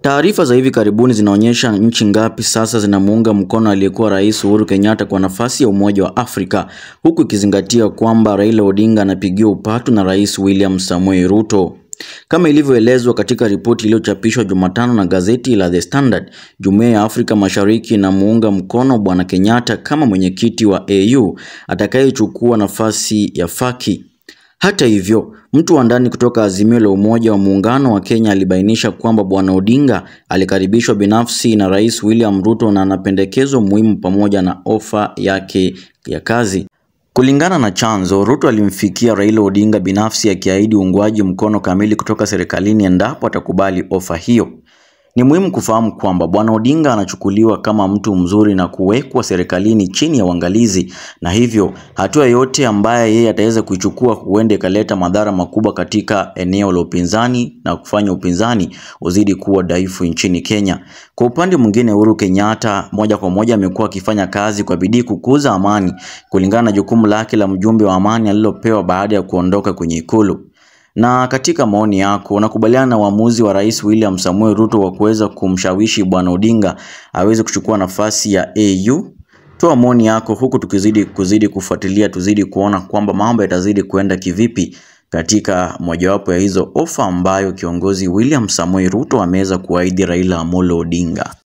Taarifa za hivi karibuni zinaonyesha nchi ngapi sasa zinamuunga mkono aliyekuwa Rais Uhuru Kenyatta kwa nafasi ya Umoja wa Afrika, huku ikizingatia kwamba Raila Odinga anapigiwa upatu na Rais William Samoei Ruto. Kama ilivyoelezwa katika ripoti iliyochapishwa Jumatano na gazeti la The Standard, Jumuiya ya Afrika Mashariki inamuunga mkono Bwana Kenyatta kama mwenyekiti wa AU atakayechukua nafasi ya Faki. Hata hivyo, mtu wa ndani kutoka Azimio la Umoja wa Muungano wa Kenya alibainisha kwamba Bwana Odinga alikaribishwa binafsi na Rais William Ruto na ana pendekezo muhimu pamoja na ofa yake ya kazi. Kulingana na chanzo, Ruto alimfikia Raila Odinga binafsi akiahidi uungwaji mkono kamili kutoka serikalini endapo atakubali ofa hiyo. Ni muhimu kufahamu kwamba Bwana Odinga anachukuliwa kama mtu mzuri na kuwekwa serikalini chini ya uangalizi, na hivyo hatua yoyote ambaye yeye ataweza kuichukua huenda ikaleta madhara makubwa katika eneo la upinzani na kufanya upinzani uzidi kuwa dhaifu nchini Kenya. Kwa upande mwingine, Uhuru Kenyatta moja kwa moja amekuwa akifanya kazi kwa bidii kukuza amani kulingana na jukumu lake la mjumbe wa amani alilopewa baada ya kuondoka kwenye ikulu. Na katika maoni yako unakubaliana na uamuzi wa Rais William Samoei Ruto wa kuweza kumshawishi Bwana Odinga aweze kuchukua nafasi ya AU? Toa maoni yako huku tukizidi kuzidi kufuatilia, tuzidi kuona kwamba mambo yatazidi kuenda kivipi katika mojawapo ya hizo ofa ambayo kiongozi William Samoei Ruto ameweza kuahidi Raila Amolo Odinga.